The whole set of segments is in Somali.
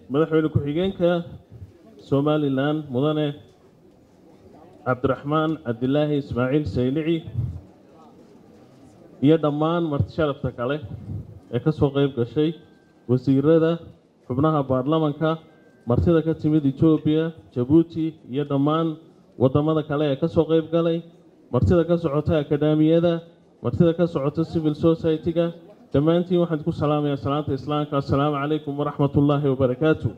madaxweyne ku-xigeenka somalilan mudane cabdiraxmaan cabdilaahi ismaaciil saylici iyo dhammaan marti sharafta kale ee ka soo qayb gashay wasiirada xubnaha baarlamanka martida ka timid etoobiya jabuuti iyo dhammaan waddamada kale ee ka soo qayb galay martida ka socota akademiyada martida ka socota civil society-ga dhammaantiin waxaan ku salaamayaa salaanta islaamka assalaamu calaykum waraxmat ullaahi wabarakaatu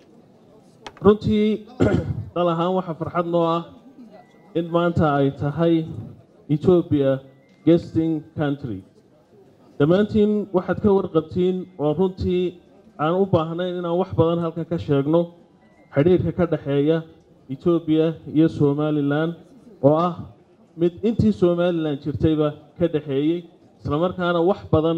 runtii dal ahaan waxaa farxad noo ah in maanta ay tahay etoobiya gesting country dhammaantiin waxaad ka warqabtiin oo runtii aan u baahnayn inaan wax badan halkan ka sheegno xidhiirka ka dhexeeya etoobiya iyo somalilan oo ah mid intii somalilan jirtayba ka dhexeeyey islamarkaana wax badan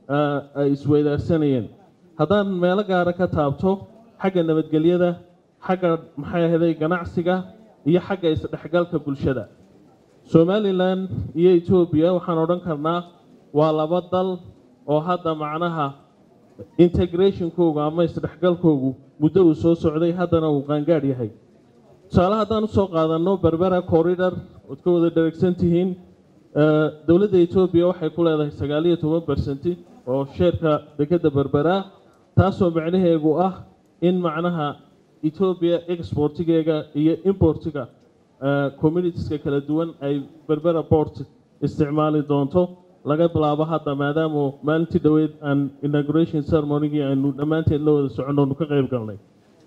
ay isweydaarsanayeen haddaan meelo gaara ka taabto xagga nabadgelyada xagga maxay ahaday ganacsiga iyo xagga isdhexgalka bulshada somalilan iyo etoobiya waxaan odhan karnaa waa laba dal oo hadda macnaha integrationkoogu ama isdhexgalkoogu muddo uu soo socday haddana uu qaangaadh yahay tusaale haddaan usoo qaadanno berbera corridor ood ka wada dheregsan tihiin dowladda etoobiya waxay ku leedahay sagaaliyo toban bersenti oo sheerka dekedda berbera taasoo macnaheegu ah in macnaha etoobiya exportigeega iyo importiga communitieska kala duwan ay berbera port isticmaali doonto laga bilaabo hadda maadaama maalintii dhoweyd aan inauguration ceremonygii aynu dhammaanteed la wada soconno onu ka qayb galnay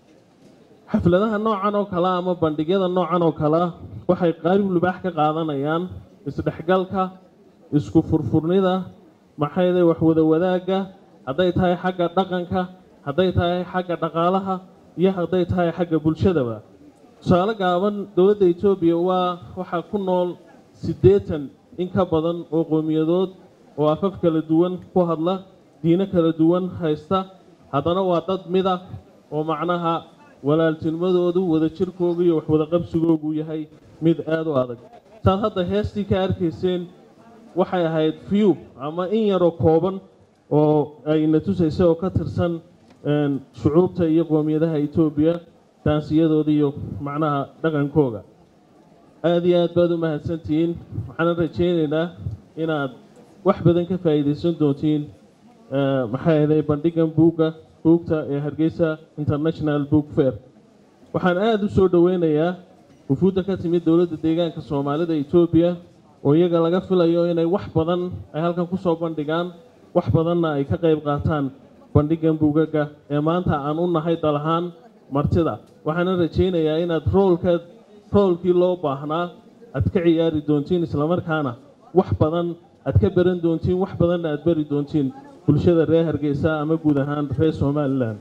xafladaha noocan oo kalea ama bandhigyada noocan oo kalea waxay qaarib libaax ka qaadanayaan isdhexgalka isku furfurnida maxayday waxwada wadaagga hadday tahay xagga dhaqanka hadday tahay xagga dhaqaalaha iyo hadday tahay xagga bulshadaba tusaale gaaban dowladda etoobiya waa waxaa ku nool siddeetan in ka badan oo qowmiyadood oo afaf kala duwan ku hadla diino kala duwan haysta haddana waa dad mida oo macnaha walaaltinimadoodu wadajirkoogu iyo waxwada qabsigoogu yahay mid aada u adag saad hadda heestii ka arkayseen waxay ahayd few ama in yaroo kooban oo ayna tusaysay oo ka tirsan shucuubta iyo qoomiyadaha etoobiya taansiyadooda iyo macnaha dhaqankooga aada iyo aad baad u mahadsantihiin waxaana rajaynaynaa inaad wax badan ka faa'iidaysan doontiin maxay ahaday bandhigan buugga buugta ee hargeysa international book fair waxaan aada u soo dhoweynayaa wufuudda ka timid dowladda deegaanka soomaalida etoobiya oo iyaga laga filayo inay wax badan ay halkan ku soo bandhigaan wax badanna ay ka qayb qaataan bandhigan buugaga ee maanta aan u nahay dal ahaan martida waxaana rajaynayaa inaad roolka roolkii loo baahnaa aad ka ciyaari doontiin islamarkaana wax badan aad ka baran doontiin wax badanna aad bari doontiin bulshada reer hargeysa ama guud ahaan reer somalilan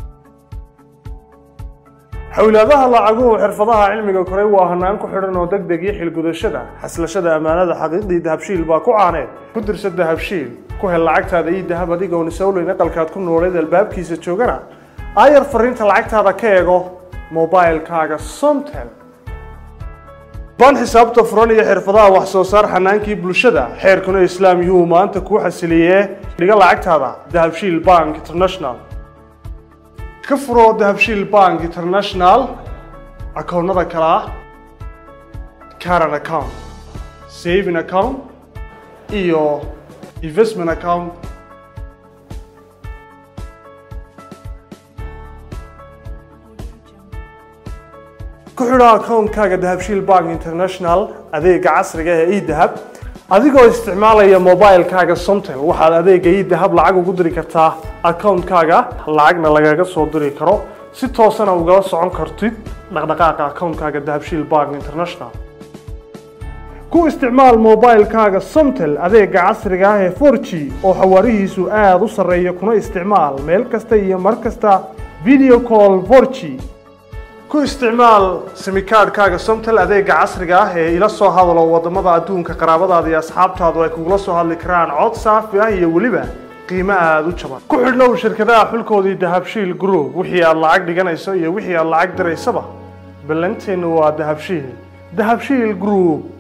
xowlaadaha lacaguhu xirfadaha cilmiga koray waa hanaan ku xidhan oo deg deg iyo xilgudashada xaslashada ammaanada xaqiiqdii dahabshiil baa ku caaneed ku dirsa dahabshiil ku hel lacagtaada iyo dahab adigoon isowleyn aqalkaad ku nooleed albaabkiisa joogana aayar fariinta lacagtaada ka eego mobilkaaga somtel ban xisaabta furan iyo xirfadaha wax soo saar xanaankii bulshada xeerkuna islaam yuu maanta kuu xasiliyee dhiga lacagtaada dahabshiil bank international ka furoo dahabshiil bank international akoonnada kale ah caran account saving account iyo investment account ku xidho akoonkaaga dahabshiil bank international adeega casriga ee edahab adigoo isticmaalaya mobilkaaga somtel waxaad adeega edahab lacag ugu diri kartaa akoonkaaga lacagna lagaga soo diri karo si toosana ugala socon kartid dhaqdhaqaaqa akoonkaaga dahabshiil bank international ku isticmaal mobilkaaga somtel adeega casriga ah ee 4g oo xawaarihiisu aada u sarreeya kuna isticmaal meel kasta iyo mar kasta video call 4g ku isticmaal simikaadhkaaga somtel adeega casriga ah ee ila soo hadalo wadamada adduunka qaraabadaada iyo asxaabtaadu ay kugula soo hadli karaan cod saafi ah iyo weliba qiimo aada u jaban ku xidhnow shirkadaha xulkoodii dahabshiil group wixii aad lacag dhiganayso iyo wixii aad lacag diraysaba ballanteennu waa dahabshiil dahabshiil group